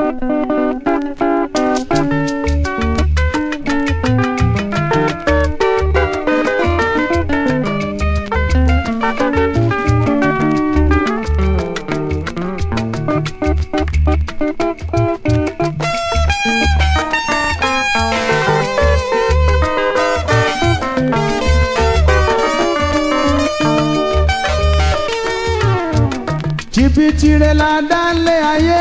jìbìtì rẹ̀ la dá lé ayé.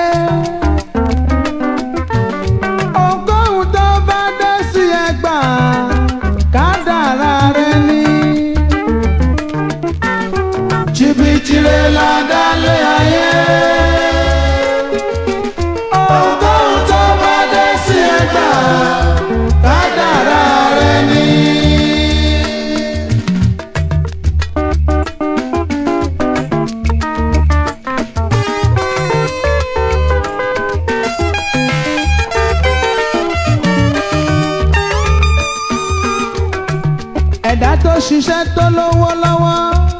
ohunkóhun tó bá dé sí ẹgbà kádàrá rẹ̀ ni. jìbìtì rẹ̀ la dá lé ayé. ohunkóhun tó bá dé sí ẹgbà kádàrá rẹ̀ ni. ẹ̀dá tó ṣiṣẹ́ tó lówó lọ́wọ́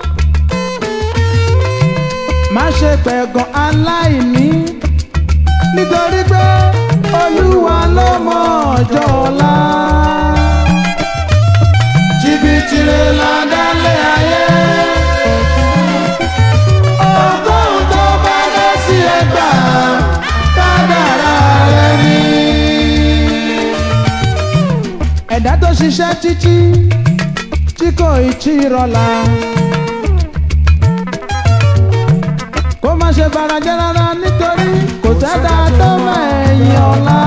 má ṣe pẹ̀gàn aláìní nítorí pé olúwa ló mọ ọjọ́ ọ̀la. jìbìtì rẹ̀ là dálé ayé. ọgọ́rùn-ún tó bá dé sí ẹgbà kádàrá rẹ̀ ni. ẹ̀dá tó ṣiṣẹ́ títí tí kò ì tí ì rọ̀la. kó má ṣe barajẹ́ rárá nítorí kò sẹ́dá tó mẹ́yìn ọ̀la.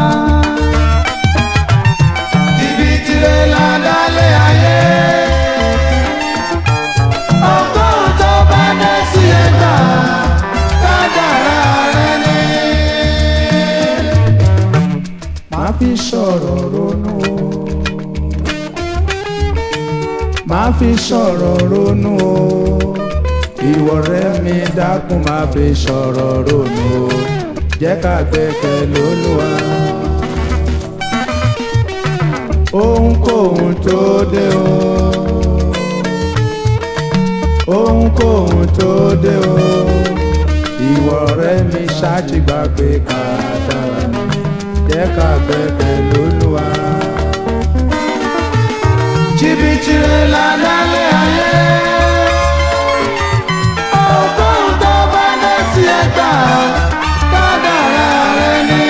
jìbìtì rẹ̀ là dálé ayé. ọgọ́rùn-ún tó bá dé sí ẹgbà kádàrá rẹ̀ ni. máa fi sọ̀rọ̀ ronú o máa fi sọ̀rọ̀ ronú o ìwọ rẹ̀ mi dákun máa fi sọ̀rọ̀ ronú o jẹ́ ká gbẹ́kẹ̀ lÓlúwa. ohunkóhun tó dé o ohunkóhun tó dé o ìwọ rẹ̀ mi ṣáàtìgbà pé ká dára ni jẹ́ ká gbẹ́kẹ̀ lÓlúwa jìbìtì rẹ̀ là dálé ayé. ọgọ́rùn-ún tó bá dé sí ẹgbà kádàrá rẹ̀ ni.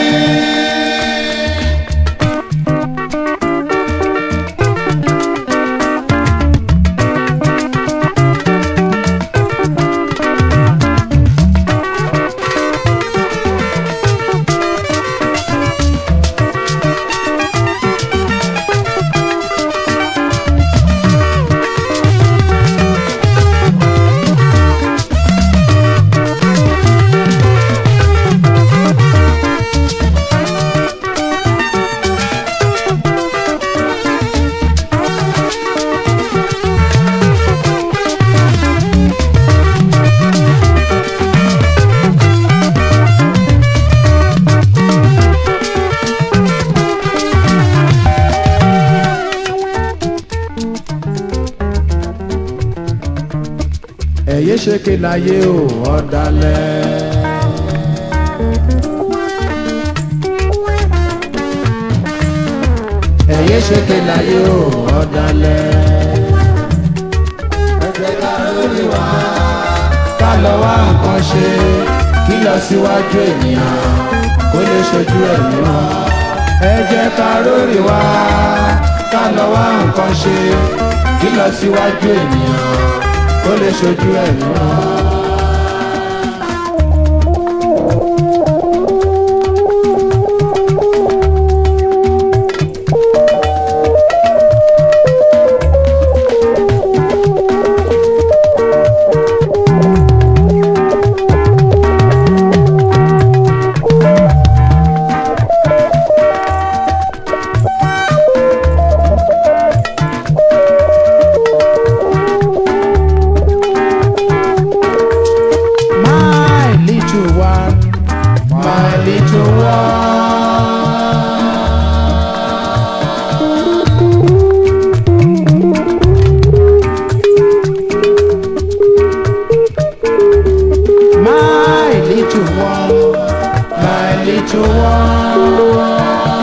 ẹ̀yẹ́ ṣe ké láyé o ọ̀dàlẹ̀. ẹ̀yẹ́ ṣe ké láyé o ọ̀dàlẹ̀. ẹ̀jẹ̀ ká lórí wa ká lọ wá nǹkan ṣe kí lọ síwájú ènìyàn kó lè ṣojú ẹ̀mí wọn. ẹ jẹ́ ká lórí wa ká lọ wá nǹkan ṣe kí lọ síwájú ènìyàn ó lè ṣojú ẹ̀mí wọn. My little one, my little one. My little one, my little little one.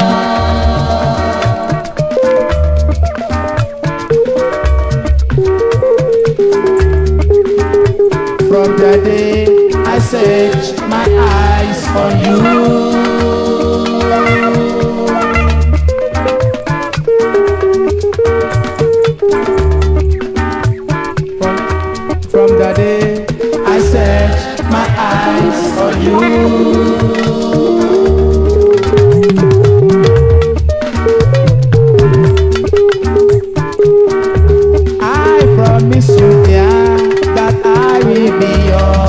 From the day I set my eyes on you. From, from the day I set my eyes on you. I promise you, dear, that I will be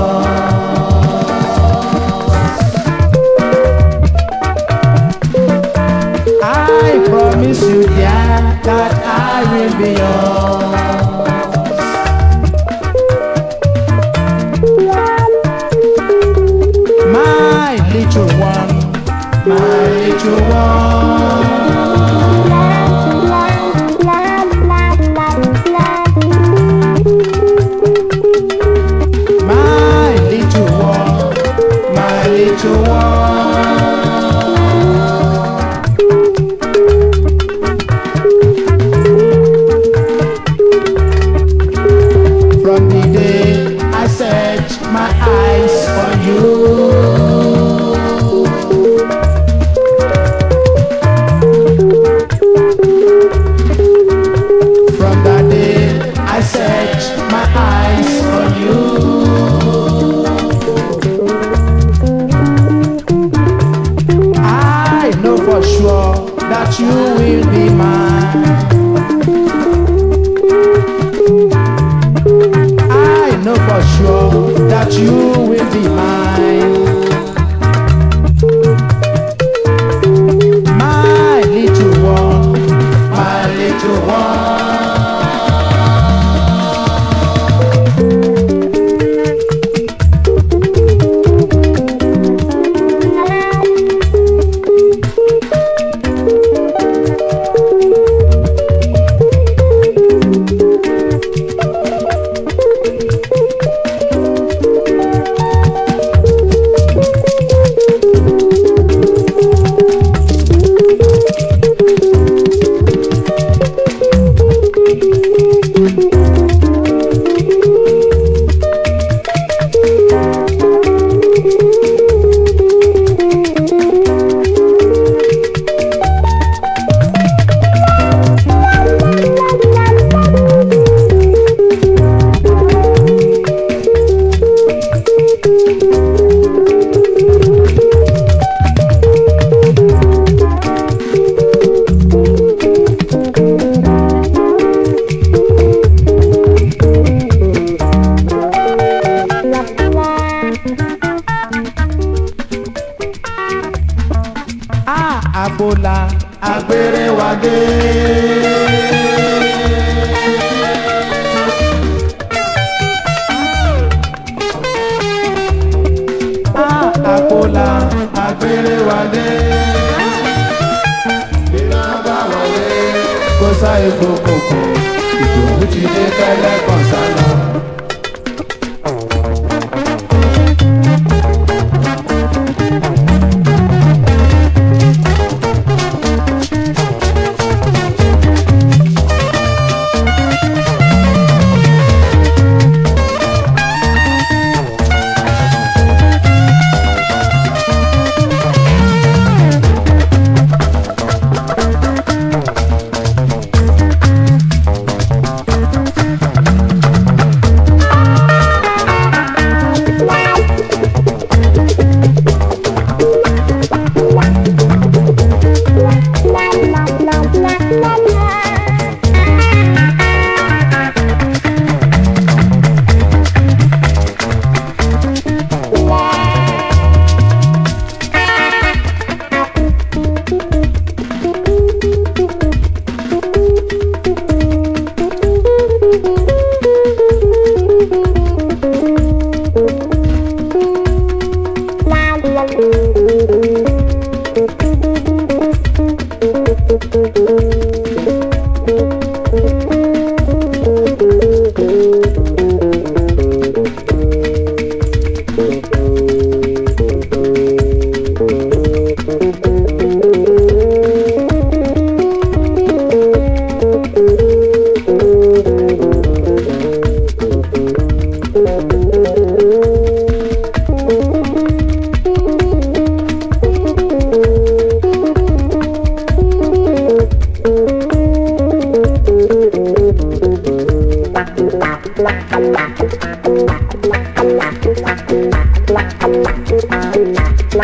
yours. I promise you, dear, that I will be yours. My little one, my little one. My little one, my little one. From the day I set my eyes on you. From that day I set my eyes on you. I know for sure that you will be mine. I know for sure that you will be mine. My little one, my little one. Ah, abola agbèrè wa dé. Ah, abola agbèrè wa dé. Iná bá wọlé kó sáyé kókòkò ìdòwú ti dé tẹ́lẹ̀ kan sálọ.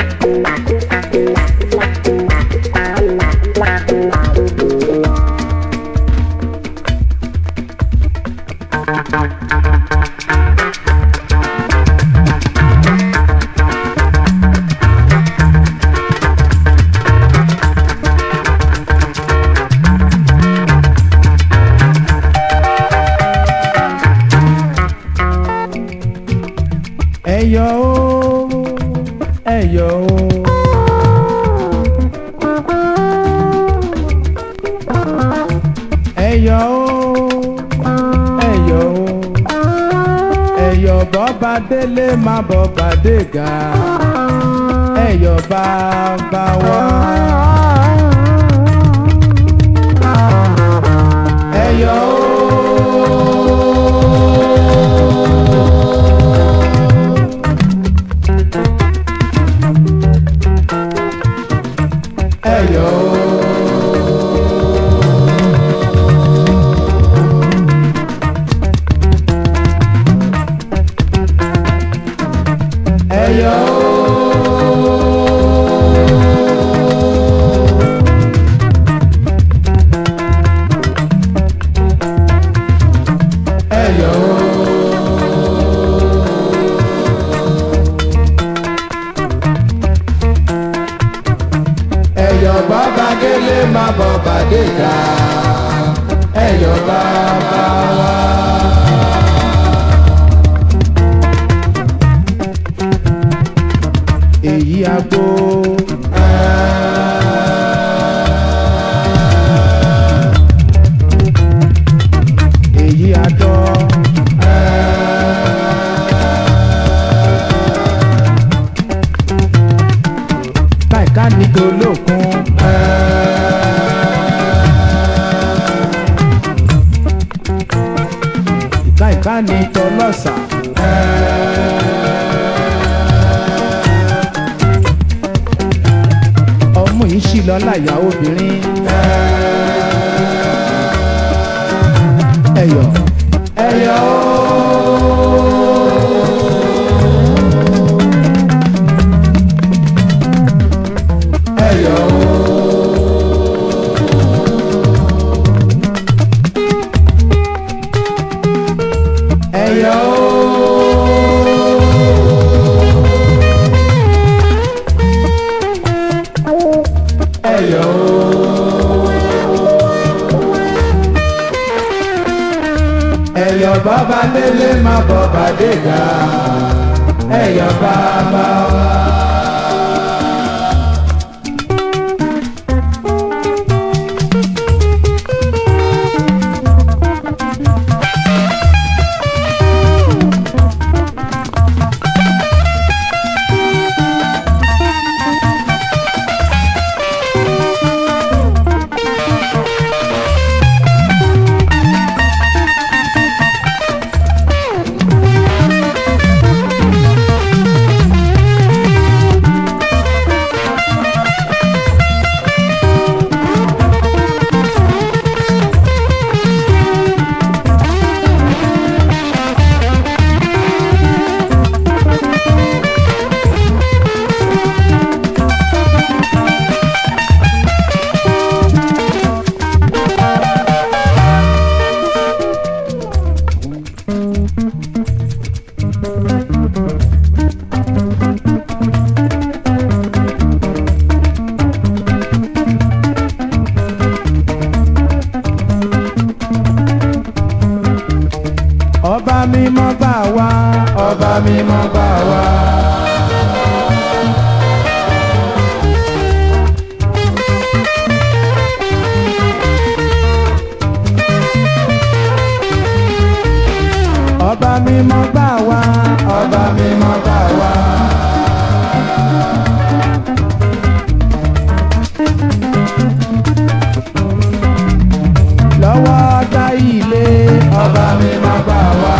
ẹyọ o ẹyọ o. ẹyọ o ẹyọ o ẹyọ bọba délé má bọba dégà ẹyọ bàbá wa. ẹyọ o ẹyọ o. ẹyọ ẹyọ ẹyọ bàbá délé má bọba dégà ẹyọ bàbá wa. èyí àgbo. èyí àdọ́. káìká ní tolókun. káìká ní tọlọ́sà. ọmú yìí sì lọ láyà obìnrin. ẹyọ ẹyọ ẹyọ ẹyọ ẹyọ ẹyọ bàbá délé má bọba dégà ẹyọ bàbá wa. ọba mímọ́ gbà wá ọba mímọ́ gbà wá. ọba mímọ́ gbà wá ọba mímọ́ gbà wá. lọ́wọ́ dá ilé ọba mímọ́ gbà wá.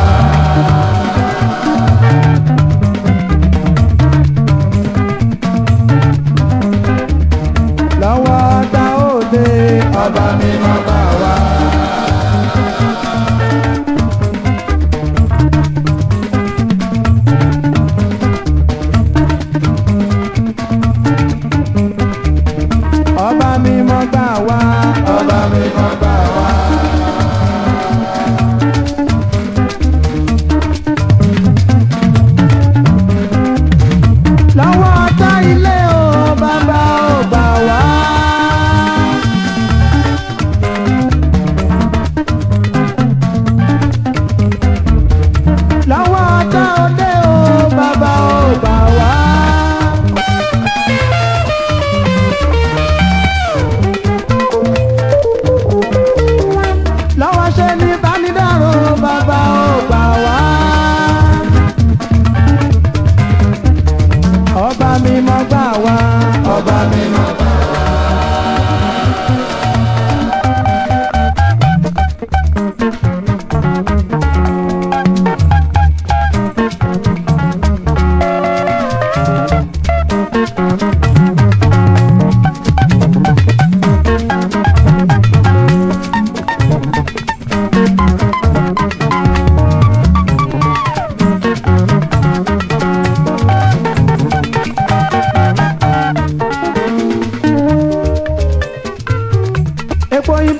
lọ́wọ́ dá òde ọba mímọ́ gbà wá.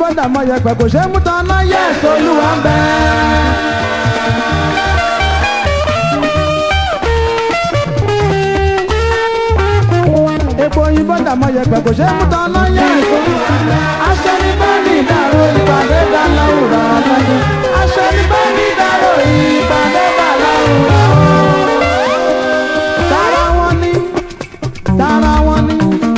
bọ́dà mọ yẹpẹ̀ kò ṣe é mú tán náà yẹ èso olúwa ń bẹ. epo oyin bọ́dà mọ yẹpẹ̀ kò ṣe é mú tán náà yẹ èso olúwa ń bẹ. aṣọ ní bẹ́ẹ̀ni ìdárò ìpàdé dá láwùrọ̀ ọ̀lẹ́dẹ̀. aṣọ ní bẹ́ẹ̀ni ìdárò ìpàdé dá láwùrọ̀ tara wọn ni tara wọn ni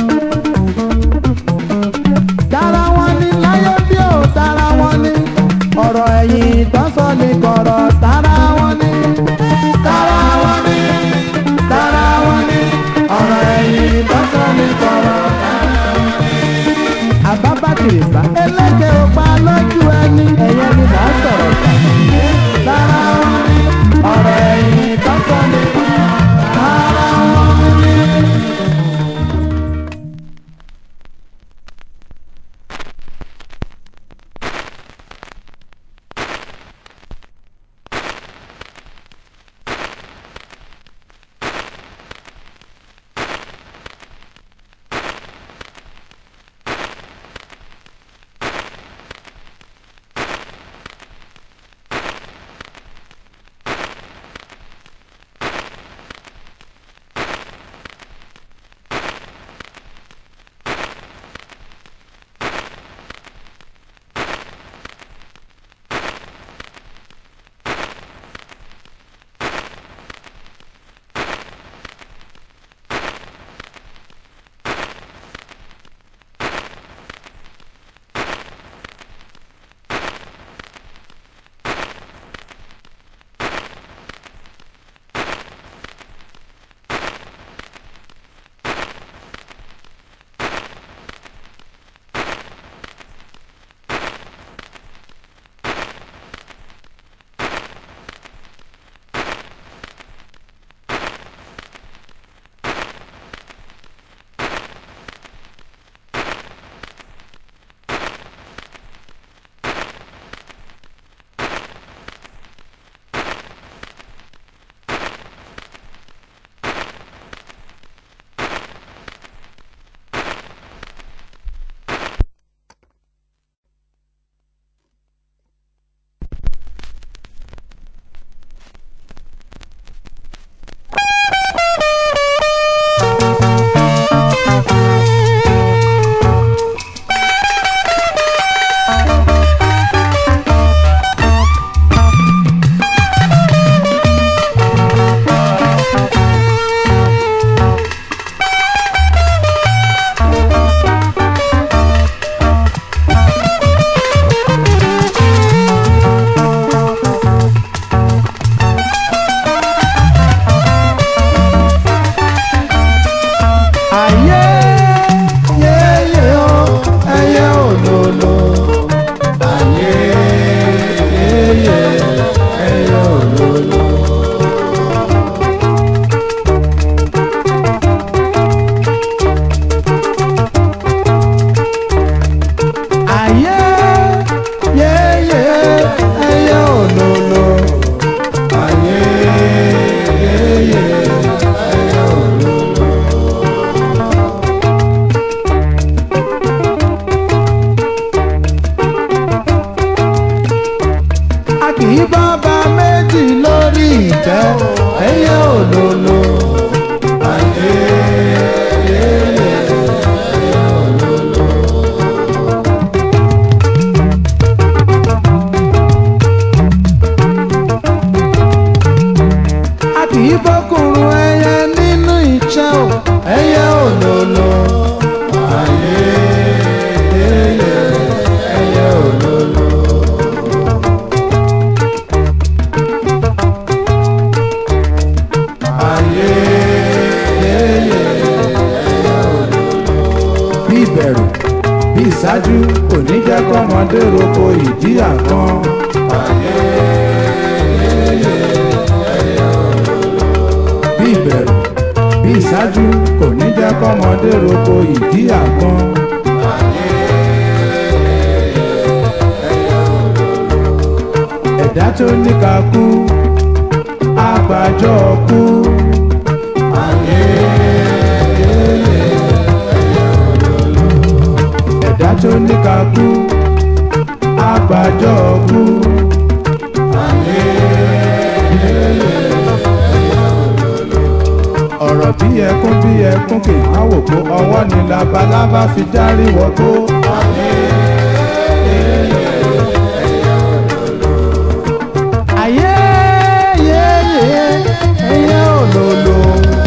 tara wọn ni láyé bí ó tara wọn ni ọ̀rọ̀ ẹ̀yìn tọ́sọ̀ ní kọ̀rọ̀ tara wọn ni tara wọn ni tara wọn ni ọ̀rọ̀ ẹ̀yìn tọ́sọ̀ ní kọ̀rọ̀ tara wọn ni. àbábàkìrì bá ẹlẹ́kẹ̀ ó pa lójú ẹni ẹ̀yẹ ni là á sọ̀rọ̀ tà tara wọn ni ọ̀rọ̀ ẹ̀yìn tọ́sọ̀ ní kọ̀rọ̀ tara wọn ni. ìbẹ̀rù bí ìṣáájú kò ní jẹ́ kọ́mọdé roko ìdí àgbọn. bí ìbẹ̀rù bí ìṣáájú kò ní jẹ́ kọ́mọdé roko ìdí àgbọn. ẹ̀dá tó ní ká kú àgbàjọ kú. ẹ̀dá tó ní ká kú dájọ́ kú. ọ̀rọ̀ bí ẹkún bí ẹkún kì í má wò pé ọwọ́ ni labalábá fi járí wọ́ tó. ayé yé yé ẹyẹ òlòlò.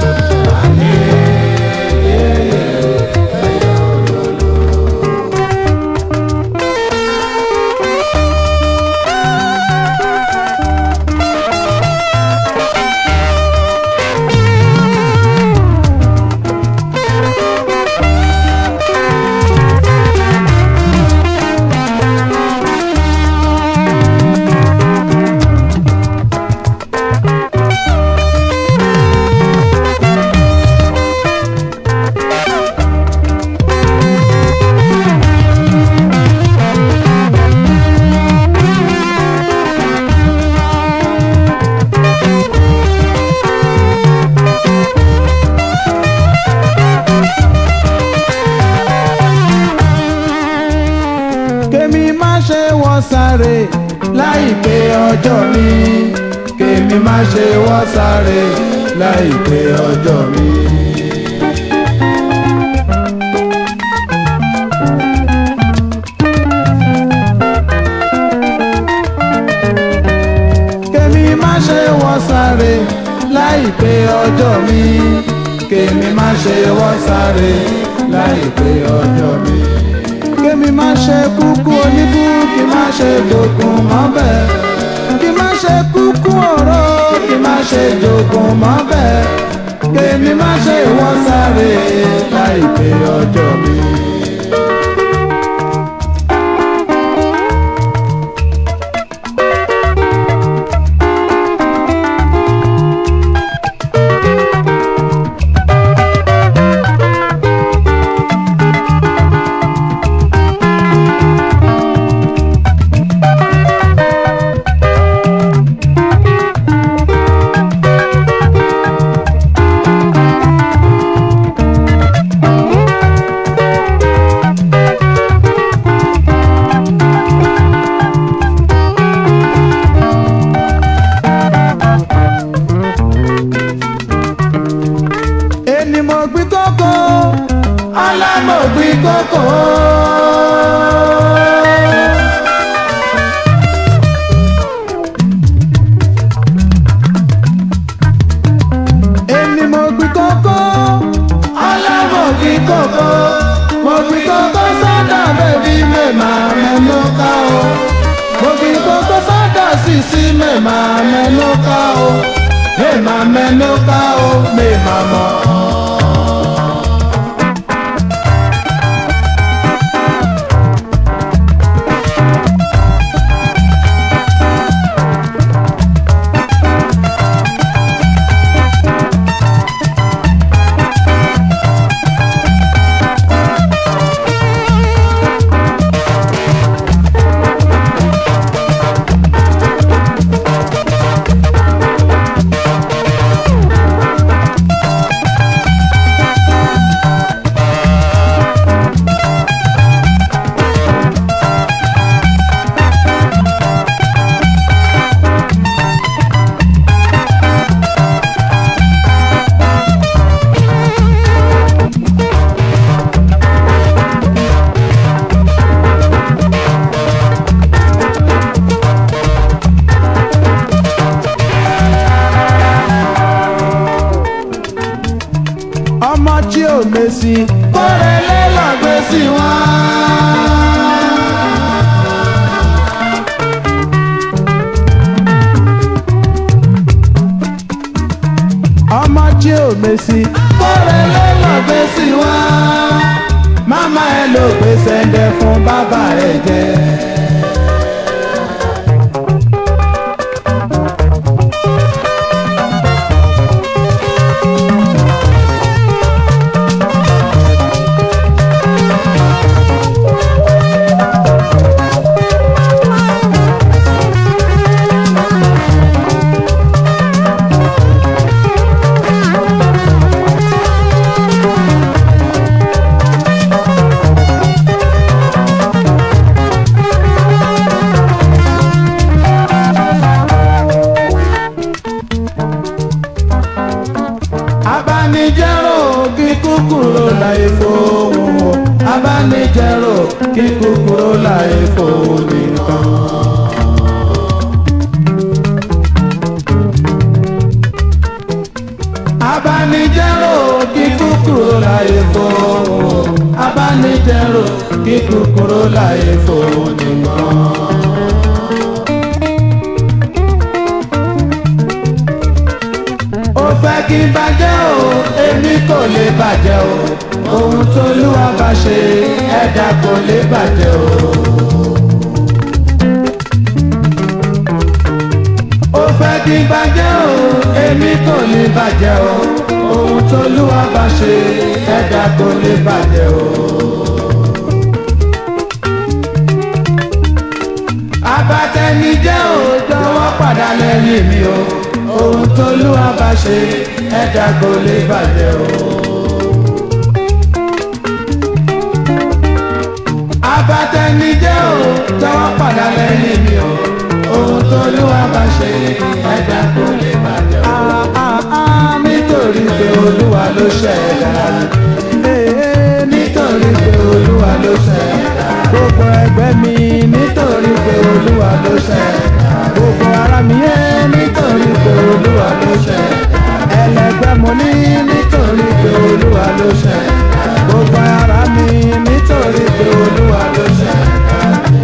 kémi má ṣe wọ́ sáré láìpé ọjọ́ mi kémi má ṣe wọ́ sáré láìpé ọjọ́ mi. kémi má ṣe wọ́ sáré láìpé ọjọ́ mi kémi má ṣe wọ́ sáré láìpé ọjọ́ mi kémi má ṣe kúkú oníkú kí má ṣe jogun mọ́bẹ̀ kí má ṣe kúkú ọ̀rọ̀ kí má ṣe jogun mọ́bẹ̀ kémi má ṣe wọ́n sáré láìpé ọjọ́ mi. ẹni mo gbin kókó ọlá mo gbin kókó. ẹni mo gbin kókó ọlá mo gbin kókó mo gbin kókó sọ́dọ̀ bẹ́bí mẹ́ma mẹ́nu ká o mo gbin kókó sọ́dọ̀ sísí mẹ́ma mẹ́nu ká o mẹ́ma mẹ́nu ká o mẹ́ma mọ́. ọmọ tí ò mèsì kórèlé lọ́gbé sí wọn. ọmọ tí ò mèsì kórèlé lọ́gbé sí wọn. máma ẹ ló gbé sẹ́ndẹ̀ fún bàbá ẹ jẹ. kí kúkúrú láì fòun nìkan. abanijẹ́rò kí kúkúrú láì fòun abanijẹ́rò kí kúkúrú láì fòun nìkan. ó fẹ́ kí n bàjẹ́ o èmi kò lè bàjẹ́ o ohun tó lúwa bá ṣe ẹ̀dá kò lè bàjẹ́ o. ó fẹ́ kí n bàjẹ́ o èmi kò lè bàjẹ́ o ohun tó lúwa bá ṣe ẹ̀dá kò lè bàjẹ́ o. abatẹnijẹ́ o jọ̀wọ́ padà lẹ́yìn mi o ohun tó lúwa bá ṣe ẹ̀dá kò lè bàjẹ́ o. abatẹnijẹ́ o jọ̀wọ́ padà lẹ́yìn mi o ohun tó lúwa bá ṣe ẹ̀dá kò lè bàjẹ́ o. nítorí pé olúwa ló ṣẹ̀dá nítorí pé olúwa ló ṣẹ̀dá gbogbo ẹgbẹ́ mi nítorí pé olúwa ló ṣẹ̀dá gbogbo ara mi yé nítorí pé olúwa ló ṣẹ̀dá ẹlẹgbẹ́ mo ní nítorí pé olúwa ló ṣẹ̀dá gbogbo ara mi nítorí pé olúwa ló ṣẹ̀dá.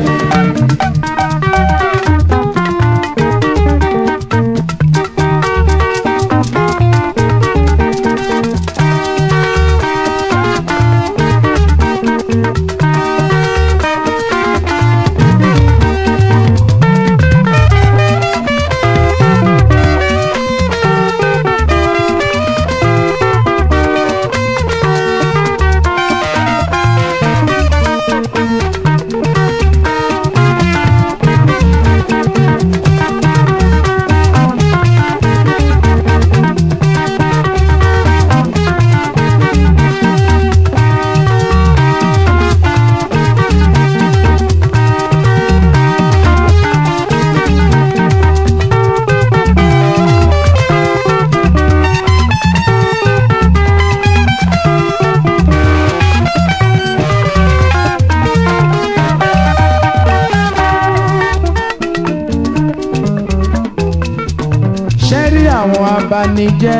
ṣé rí àwọn abanijẹ́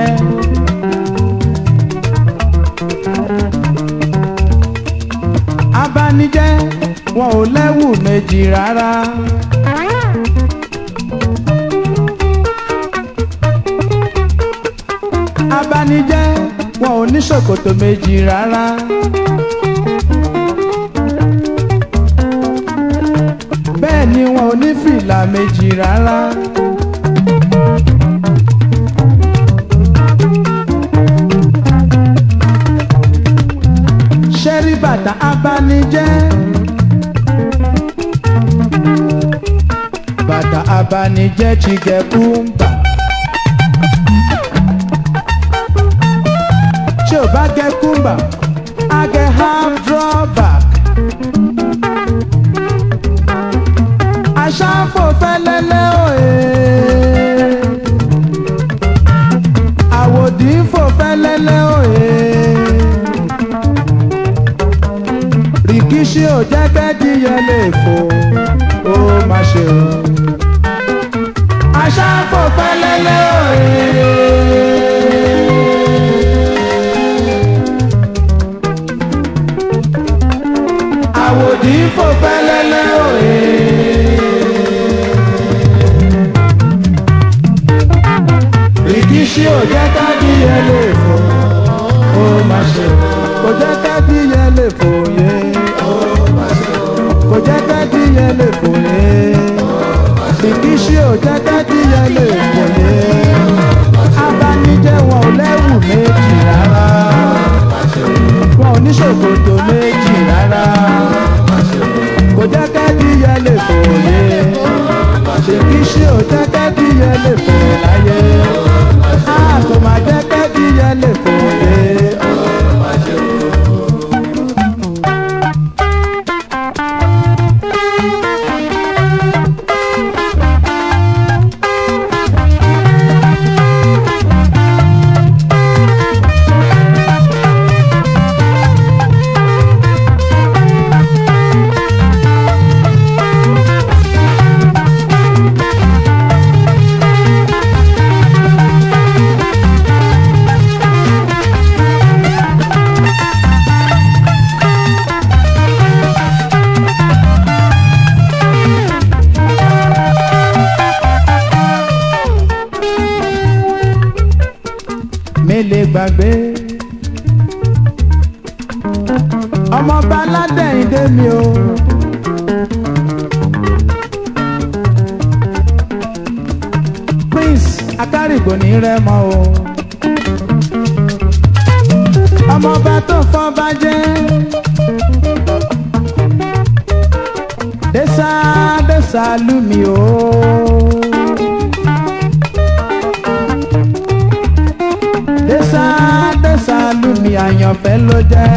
abanijẹ́ wọn ò lẹ́wù méjì rárá. abanijẹ́ wọn ò ní ṣòkòtò méjì rárá. bẹ́ẹ̀ ni wọn ò ní fìlà méjì rárá. ṣẹ́rí bàtà abanijẹ́. bàtà abanijẹ́ ti gẹ kúńbà. tí ò bá gẹ kúńbà á gẹ half drawback. aṣáfò fẹ́lẹ́lẹ́ òye. àwòdì fò fẹ́lẹ́lẹ́ òye. rìkíṣí ò jẹ́ kẹ́díyẹ lè fò ó má ṣe o. aṣáfò fẹ́lẹ́lẹ́ òye. àwòdì fò fẹ́lẹ́lẹ́ òye. rìkíṣí ò jẹ́ kẹ́díyẹ lè fò ó má ṣe o. kò jẹ́ kẹ́díyẹ lè fò yé kò jẹ́ kẹ́díyẹ lè fò yé ìkíṣí ò jẹ́ kẹ́díyẹ lè fò yé abanijẹ́ wọn ò lẹ́wù méjì rárá wọn ò ní ṣòkòtò méjì rárá kò jẹ́ kẹ́díyẹ lè fò yé ìkíṣí ò jẹ́ kẹ́díyẹ lè fò láyé a kò má jẹ́ kẹ́díyẹ lè fò yé. gbàgbé. ọmọọba aládẹ́yìndé mi o. prince akárìgbò ní rẹ́mọ o. ọmọọba tó fọba jẹ́. dẹ́sà dẹ́sà lù mí o. dẹ́sà dẹ́sà lù mí àyànfẹ́ ló jẹ́.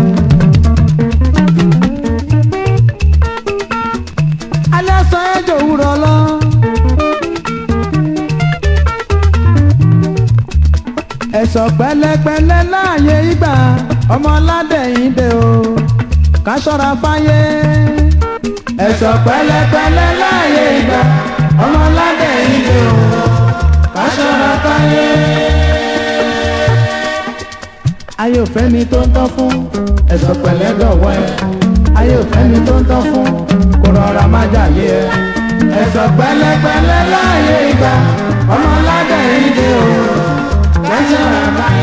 alẹ́ sọ ẹjọ́ òwúrọ̀ lọ. ẹ̀sọ̀ pẹ̀lẹ́pẹ̀lẹ́ láàyè ìgbà ọmọ aládẹ̀yìndé o ká ṣọ́ra fáyé. ẹ̀sọ̀ pẹ̀lẹ́pẹ̀lẹ́ láàyè ìgbà ọmọ aládẹ̀yìndé o ká ṣọ́ra fáyé. ayé òfẹ́ mi tó ń tọ́ fún ẹ̀sọ̀ pẹ̀lẹ́ dọ̀wọ́ ẹ ayé òfẹ́ mi tó ń tọ́ fún kó rọra má jàyé ẹ. ẹ̀sọ̀ pẹ̀lẹ́pẹ̀lẹ́ láàyè ìgbà ọmọ aládẹ̀yìndé o ká ṣọ́ra fáyé.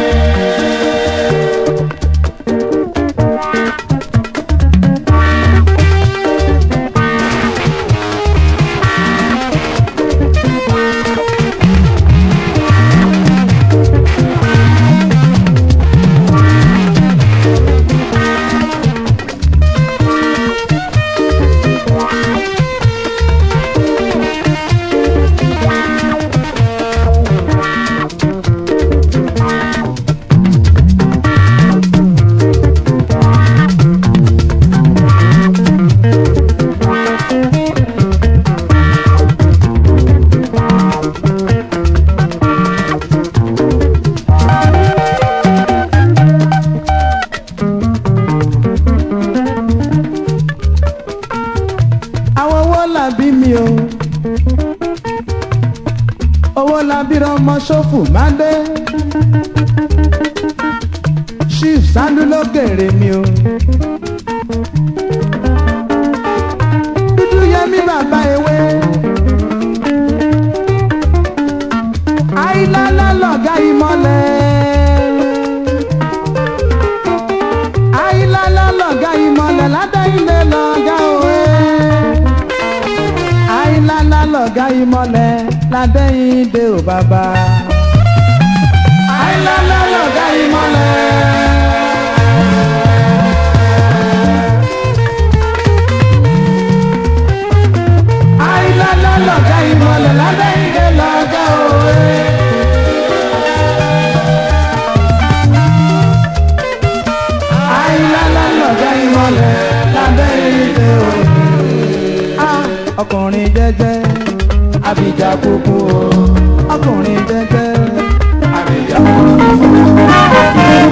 àwọn owó làbí mi o owó làbí ọmọ ṣòfò máa dé chief sandu ló kéré mi o dúdú yẹmí bàbá ewé àìlálá lọ̀gá ìmọ̀lẹ̀ àìlálá lọ̀gá ìmọ̀lẹ̀ ládàáyìnlé lọ̀gá òwe àìlálá lọ̀gá ìmọ̀lẹ̀ ládàáyìnlé ò bàbá àìlálá lọ̀gá ìmọ̀lẹ̀. àìlálá lọ̀gá ìmọ̀lẹ̀ ládàáyìnlé lọ̀gá òwe. àìlálá lọ̀gá ìmọ̀lẹ̀ ládàáyìnlé òwe. Ah, ọkùnrin jẹ́jẹ́ abidjan kúkú o ọkùnrin jẹ́jẹ́ abidjan kúkú.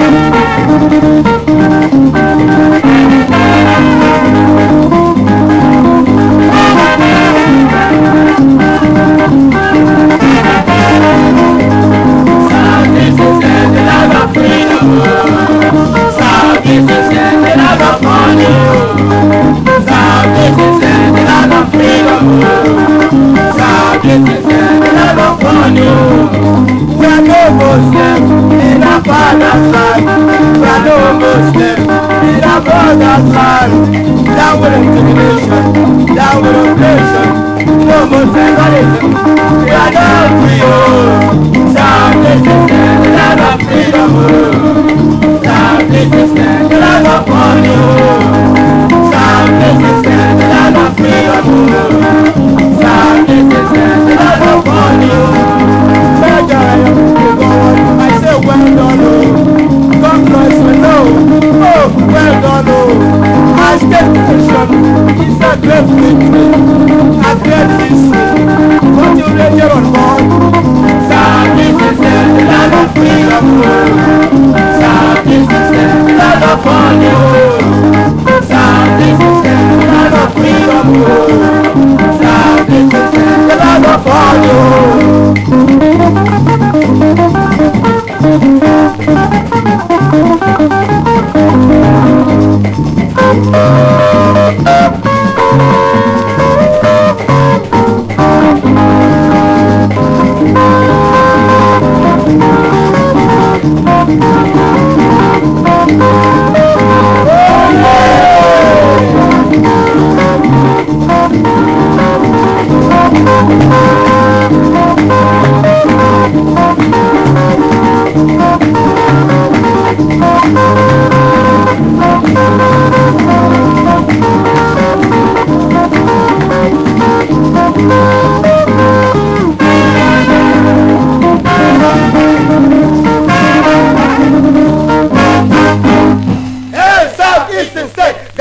Down with intimidation, down with oppression, no more tribalism. We are not free, oh. South is the land of freedom, oh. South is the land of money, oh. South is the land of freedom, oh. South is the land of money, oh. Mega, you go on, I say well done, oh. God bless you, no. Oh, well done, oh. I state nation is a great victory, a great history. What you read here on board. South is the land of freedom, oh. South is the land of money, oh.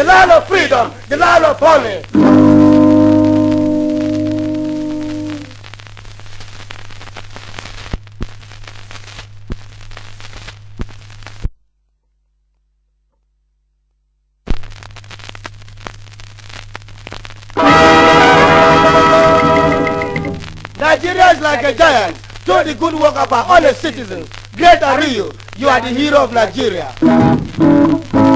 land of freedom, the land of honor. Nigeria is like a giant. Do the good work of our honest citizens. Great are you. You are the hero of Nigeria.